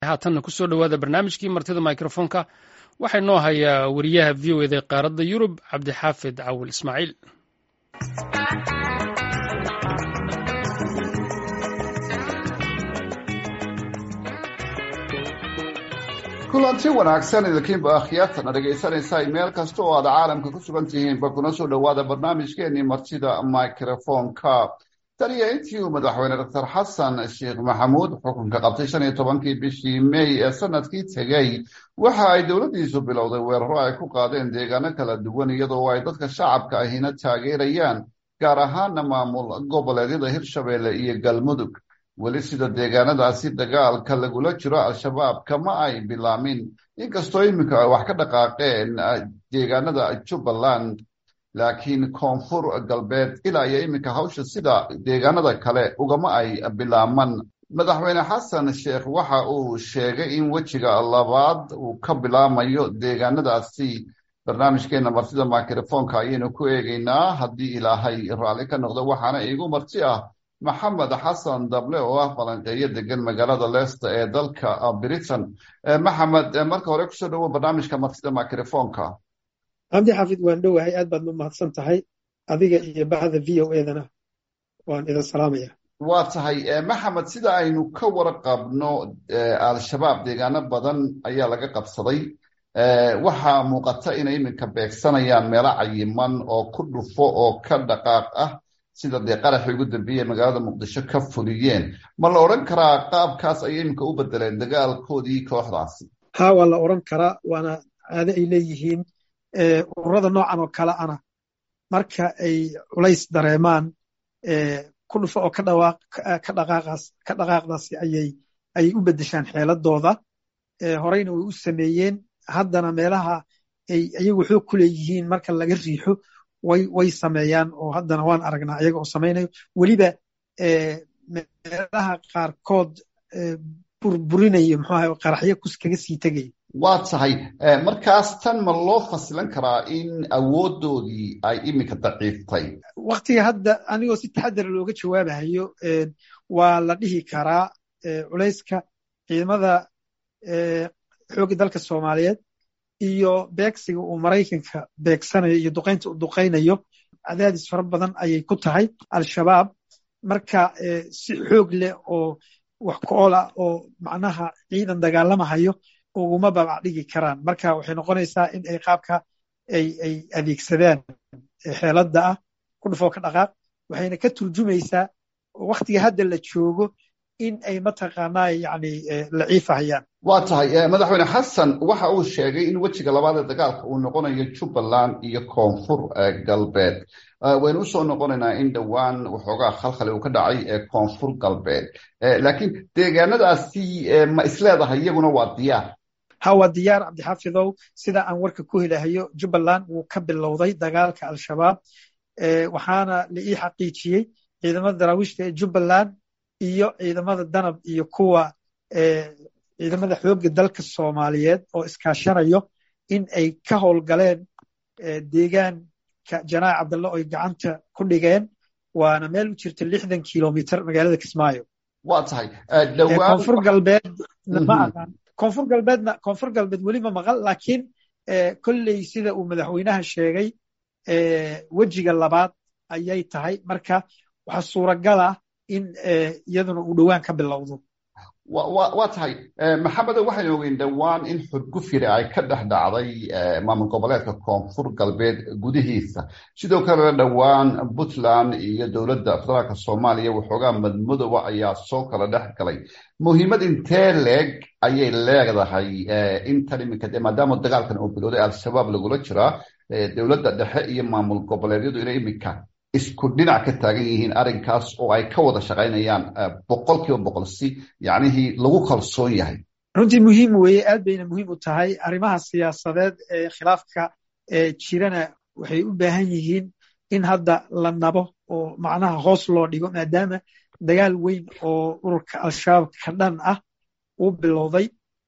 haatanna kusoo dhowaada barnaamijkii martida mikrofoonka waxaa inoo hayaa wariyaha v o eda ee qaaradda yurub cabdixaafid cawil ismaaciil kulanti wanaagsan idinkiinba akhyaartana dhegaysanaysaa meel kasta oo aad caalamka ku sugan tihiinba kuna soo dhowaada barnaamijkeenii martida microfonka taniyo intii uu madaxweyne doctor xasan sheekh maxamuud xukunka qabtay shan iyo tobankii bishii may ee sanadkii tegey waxa ay dowladdiisu bilowday weeraro ay ku qaadeen deegaano kala duwan iyadoo ay dadka shacabka ahina taageerayaan gaar ahaana maamul goboleedyada hirshabeelle iyo galmudug weli sida deegaanadaasi dagaalka lagula jiro al-shabaab kama ay bilaamin inkastoo iminka ay wax ka dhaqaaqeen deegaanada jubbaland laakiin koonfur galbeed ilaa iyo iminka hawsha sida deegaanada kale ugama ay bilaaman madaxweyne xasan sheekh waxa uu sheegay in wejiga labaad uu ka bilaamayo deegaanadaasi barnaamijkeena martida mikrofoonka ayaynu ku eegaynaa haddii ilaahay raalli ka noqdo waxaana iigu marti ah maxamed xasan dable oo ah falanqeeyo degan magaalada leicester ee dalka britain maxamed marka hore kusoo dhowo barnaamijka martida microfonka cabdi xaafid waan dhowahay aad baad u mahadsan tahay adiga iyo baxda v o edana waan idin salaamaya waa tahay maxamed sida aynu ka warqabno al-shabaab deegaano badan ayaa laga qabsaday waxaa muuqata inay iminka beegsanayaan meelo cayiman oo ku dhufo oo ka dhaqaaq ah sida dee qaraxii ugu dambeeyey magaalada muqdisho ka fuliyeen ma la odhan karaa qaabkaas ayay iminka u bedeleen dagaalkoodii kooxdaasi ha waa la odhan karaa waana caado ay leeyihiin ururada noocan oo kale ana marka ay culays dareemaan ku dhufo oo ka dhaqaaqdaasi ayay u beddeshaan xeeladooda horeyna way u sameeyeen haddana meelaha ay iyagu xoog ku leeyihiin marka laga riixo way sameeyaan oo haddana waan aragnaa ayaga oo samaynayo weliba meelaha qaarkood burburinayo muxuaha qaraxyo kus kaga sii tegaya waa tahay markaas tan ma loo fasilan karaa in awoodoodii ay iminka daciiftay waktiga hadda anigoo si taxadara looga jawaabahayo waa la dhihi karaa culayska ciidamada xoogga dalka soomaaliyeed iyo beegsiga uu maraykanka beegsanayo iyo duqaynta uu duqaynayo cadaadis fara badan ayay ku tahay al-shabaab marka si xoog leh oo wax ku-ool ah oo macnaha ciidan dagaalamahayo uguma babac dhigi karaan marka waxay noqonaysaa in ay qaabka ay ay adeegsadaan xeeladda ah ku dhufoo ka dhaqaaq waxayna ka turjumaysaa waktiga hadda la joogo in ay mataqaanaa yani laciifahayaan waa tahay madaxweyne xasan waxa uu sheegay in wejiga labaad ee dagaalka uu noqonayo jubbaland iyo koonfur galbeed waynu usoo noqonaynaa in dhowaan waxoogaa khalkhali uu ka dhacay ee koonfur galbeed laakiin deegaanadaasi ma isleedahay iyaguna waa diyaar ha waa diyaar cabdixaafidow sida aan warka ku helahayo jubbaland wuu ka bilowday dagaalka al-shabaab waxaana la ii xaqiijiyey ciidamada daraawiishta ee jubbaland iyo ciidamada danab iyo kuwa ciidamada xoogga dalka soomaaliyeed oo iskaashanayo in ay ka howlgaleen deegaanka janaac cabdalle oy gacanta ku dhigeen waana meel u jirta lixdan kilomitr magaalada kismaayo waa tahay koonfur galbeed ma aqaan koonfur galbeedna koonfur galbeed weli ma maqal laakiin kolley sida uu madaxweynaha sheegay wejiga labaad ayay tahay marka waxaa suuragal ah in iyaduna uu dhowaan ka bilowdo waa tahay maxamedo waxaynu ogeyn dhowaan in xudgufyiri ay ka dhex dhacday maamul goboleedka koonfur galbeed gudihiisa sidoo kalena dhowaan puntland iyo dowladda federaalka soomaaliya waxoogaa madmadowa ayaa soo kala dhex galay muhiimad intee leeg ayay leedahay intan iminka de maadaama dagaalkan uu bilowday al-shabaab lagula jiraa dowladda dhexe iyo maamul goboleedyadu inay iminka isku dhinac ka taagan yihiin arrinkaas oo ay ka wada shaqaynayaan boqol kiiba boqol si yacnihii lagu kalsoon yahay runtii muhiim weeye aad bayna muhiim u tahay arrimaha siyaasadeed ee khilaafka jirana waxay u baahan yihiin in hadda la nabo oo macnaha hoos loo dhigo maadaama dagaal weyn oo ururka al-shabaab ka dhan ah uu bilowday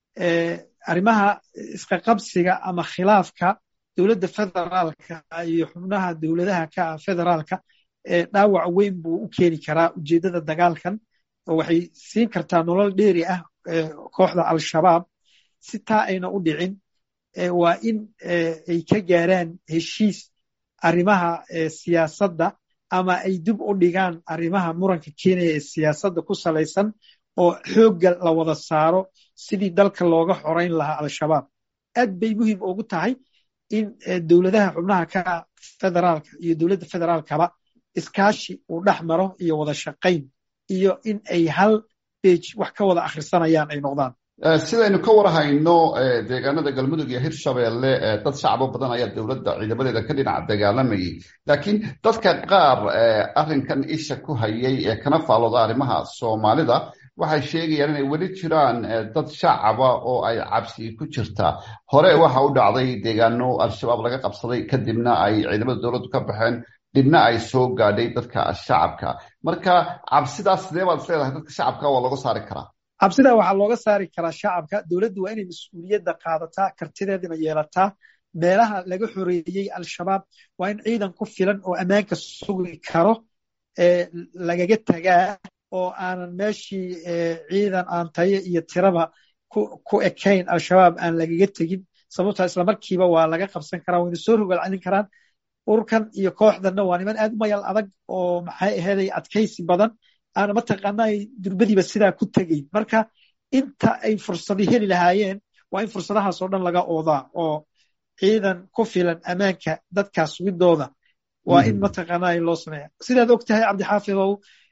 arrimaha isqaqabsiga ama khilaafka dowladda federaalka iyo xubnaha dowladaha ka ah federaalka dhaawac weyn buu u keeni karaa ujeeddada dagaalkan oo waxay siin kartaa nolol dheeri ah kooxda al-shabaab si taa ayna u dhicin waa in ay ka gaaraan heshiis arrimaha siyaasadda ama ay dib u dhigaan arrimaha muranka keenaya ee siyaasadda ku salaysan oo xoogga la wada saaro sidii dalka looga xorayn lahaa al-shabaab aad bay muhiim ugu tahay in dowladaha xubnaha ka federaalka iyo dowladda federaalkaba iskaashi uu dhex maro iyo wada shaqayn iyo in ay hal bej wax ka wada akhrisanayaan ay noqdaan sidaynu ka warhayno deegaanada galmudug iyo hirshabeelle dad shacbo badan ayaa dowladda ciidamadeeda ka dhinaca dagaalamayay laakiin dadka qaar arrinkan isha ku hayay ee kana faalooda arrimaha soomaalida waxay sheegayaan inay weli jiraan dad shacaba oo ay cabsi ku jirtaa hore waxa u dhacday deegaano al-shabaab laga qabsaday kadibna ay ciidamada dowladdu ka baxeen dhibna ay soo gaadhay dadka shacabka marka cabsidaas sidee baad isleedahay dadka shacabka waa looga saari karaa cabsidaa waxaa looga saari karaa shacabka dowladdu waa inay mas-uuliyadda qaadataa kartideedana yeelataa meelaha laga xoreeyey al-shabaab waa in ciidan ku filan oo ammaanka sugi karo lagaga tagaa oo aanan meeshii ciidan aan tayo iyo tiraba ku ekayn al-shabaab aan lagaga tegin sababtaa islamarkiiba waa laga qabsan karaa wayna soo rogal celin karaan urkan iyo kooxdanna waa niman aad u mayal adag oo maxay aheeday adkaysi badan aana mataqaana ay durbadiiba sidaa ku tegayn marka inta ay fursadi heli lahaayeen waa in fursadahaas oo dhan laga oodaa oo ciidan ku filan ammaanka dadkaas sugidooda waa in mataqaana loo sameeya sidaad og tahay cabdixaafidow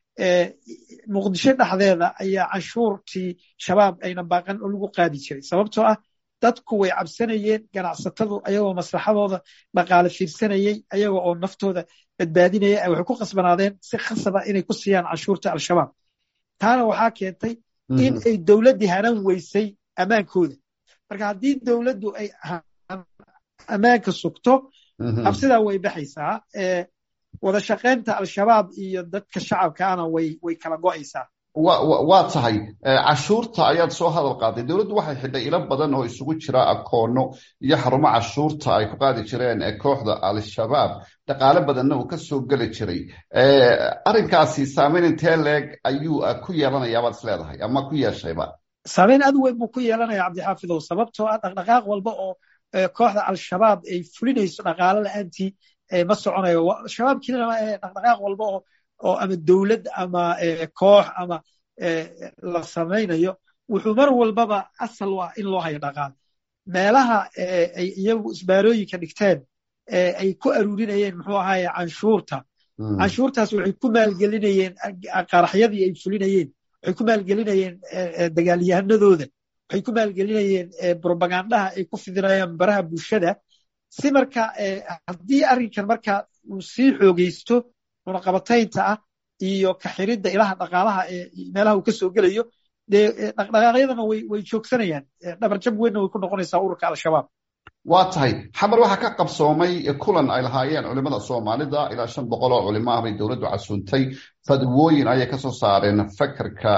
muqdisho dhexdeeda ayaa canshuurtii shabaab ayna baaqan oo lagu qaadi jiray sababtoo ah dadku way cabsanayeen ganacsatadu ayagoo maslaxadooda dhaqaale fiirsanayey ayagoo oo naftooda badbaadinaya waxay ku khasbanaadeen si khasaba inay ku siiyaan canshuurta al-shabaab taana waxaa keentay in ay dowladdii hanan weysay ammaankooda marka haddii dowladdu ay ammaanka sugto cabsidaa way baxaysaa wada shaqaynta al-shabaab iyo dadka shacabkaana way way kala go'aysaa waa tahay cashuurta ayaad soo hadal qaaday dowladdu waxay xidhay ilo badan oo isugu jira akoono iyo xarumo cashuurta ay ku qaadi jireen kooxda al-shabaab dhaqaale badanna uu ka soo geli jiray arrinkaasi saameyn intee leeg ayuu ku yeelanayaa baad is leedahay ama ku yeeshayba saameyn aad weyn buu ku yeelanaya cabdixaafidow sababtoo ah dhaqdhaqaaq walba oo kooxda al-shabaab ay fulinayso dhaqaale la-aantii ma soconayo shabaab kelina dhaqdhaqaaq walba oo oo ama dowlad ama koox ama la samaynayo wuxuu mar walbaba asal u ah in loo hayo dhaqaale meelaha ay iyagu isbaarooyinka dhigteen ay ku aruurinayeen muxuu ahaye canshuurta canshuurtaas waxay ku maalgelinayeen qaraxyadii ay fulinayeen waxay ku maalgelinayeen dagaalyahanadooda waxay ku maalgelinayeen brobagandaha ay ku fidinayaan baraha bulshada si marka haddii arrinkan marka uu sii xoogeysto cunaqabataynta ah iyo kaxiridda ilaha dhaqaalaha ee meelaha uu ka soo gelayo dee dhaqdhaqaaqyadana way way joogsanayaan dhabarjab weynna way ku noqonaysaa ururka al-shabaab waa tahay xamar waxaa ka qabsoomay kulan ay lahaayeen culimada soomaalida ilaa shan boqol oo culimo ah bay dowladdu casuuntay fadwooyin ayay ka soo saareen fakerka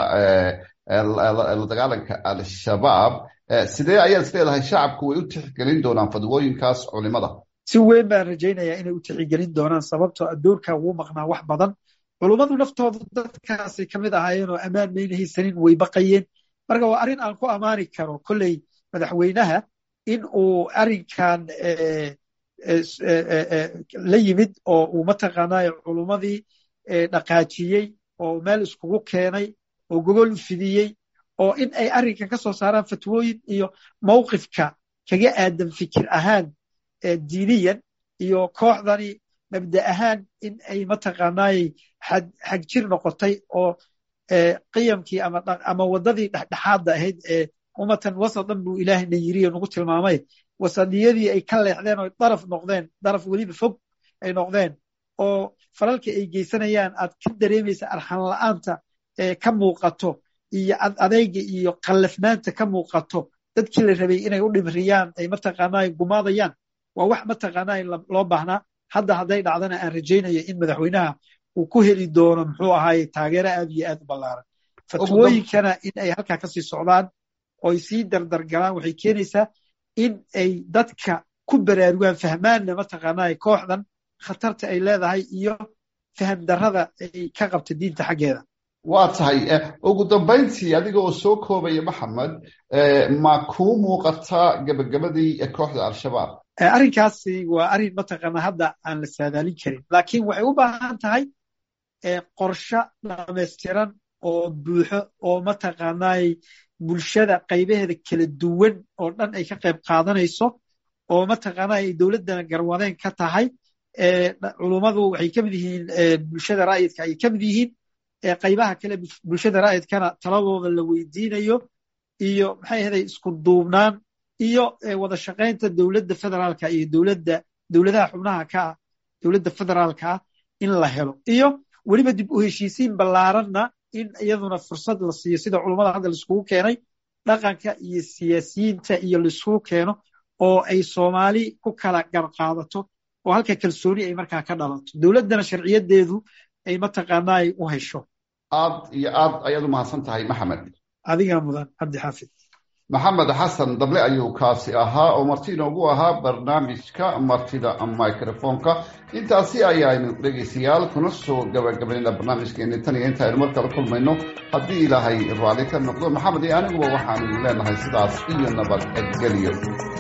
la dagaalanka al-shabaab sidee ayaad is leedahay shacabku way u tixgelin doonaan fadwooyinkaas culimada si weyn baan rajaynayaa inay u tixigelin doonaan sababtoo addoorka wuu maqnaa wax badan culummadu naftooda dadkaasay ka mid ahaayeen oo ammaan mayna haysanin way baqayeen marka waa arrin aan ku ammaani karo kolley madaxweynaha in uu arrinkan la yimid oo uu mataqaanaayo culummadii dhaqaajiyey oo meel iskugu keenay oo gogol u fidiyey oo in ay arrinkan ka soo saaraan fatwooyin iyo mawqifka kaga aadan fikir ahaan diiniyan iyo kooxdani mabda ahaan in ay mataqaanaayey xag jir noqotay oo qiyamkii ama waddadii dhexdhexaadda ahayd ee ummatan wasadan buu ilaahayna yiriyo nagu tilmaamay wasadiyadii ay ka leexdeen oo daraf noqdeen daraf weliba fog ay noqdeen oo falalka ay geysanayaan aad ka dareemaysa arxan la'aanta ee ka muuqato iyo adeyga iyo qallafnaanta ka muuqato dadkii la rabay inay u dhimriyaan ay mataqaanaa gumaadayaan waa wax mataqaanaa loo baahnaa hadda hadday dhacdana aan rajaynayo in madaxweynaha uu ku heli doono muxuu ahaaye taageero aad iyo aad u ballaaran fatwooyinkana in ay halkaa kasii socdaan oy sii dardargalaan waxay keenaysaa in ay dadka ku baraarugaan fahmaanna mataqaanaa kooxdan khatarta ay leedahay iyo faham darrada ay ka qabta diinta xaggeeda waa tahay ugu dambayntii adiga oo soo koobaya maxamed ma kuu muuqataa gebagabadii kooxda al-shabaab arrinkaasi waa arrin mataqaana hadda aan la saadaalin karin laakiin waxay u baahan tahay qorshe dhamaystiran oo buuxo oo mataqaanay bulshada qaybaheeda kala duwan oo dhan ay ka qayb qaadanayso oo mataqaana ay dowladdana garwadeen ka tahay culummadu waxay ka mid yihiin bulshada raa'idka ay ka mid yihiin qaybaha kale bulshada raa'idkana taladooda la weydiinayo iyo maxay ahaday isku duubnaan iyo wada shaqaynta dowladda federaalka iyo dowladda dowladaha xubnaha ka ah dowladda federaalka ah in la helo iyo weliba dib u heshiisiin ballaaranna in iyaduna fursad la siiyo sida culummada hadda laiskugu keenay dhaqanka iyo siyaasiyiinta iyo laiskugu keeno oo ay soomaali ku kala garqaadato oo halka kalsooni ay markaa ka dhalato dowladdana sharciyadeedu ay mataqaana ay u hesho aad iyo aad ayaad u mahadsan tahay maxamed adigaa mudan cabdi xaafid maxamed xasan dable ayuu kaasi ahaa oo marti inoogu ahaa barnaamijka martida microfonka intaasi ayaaynu dhegaystayaal kuna soo gabagabaynayna barnaamijkeeni tan iyo inta aynu mar kala kulmayno haddii ilaahay raalli ka noqdo maxamed iyo aniguba waxaanu leenahay sidaas iyo nabadgelyo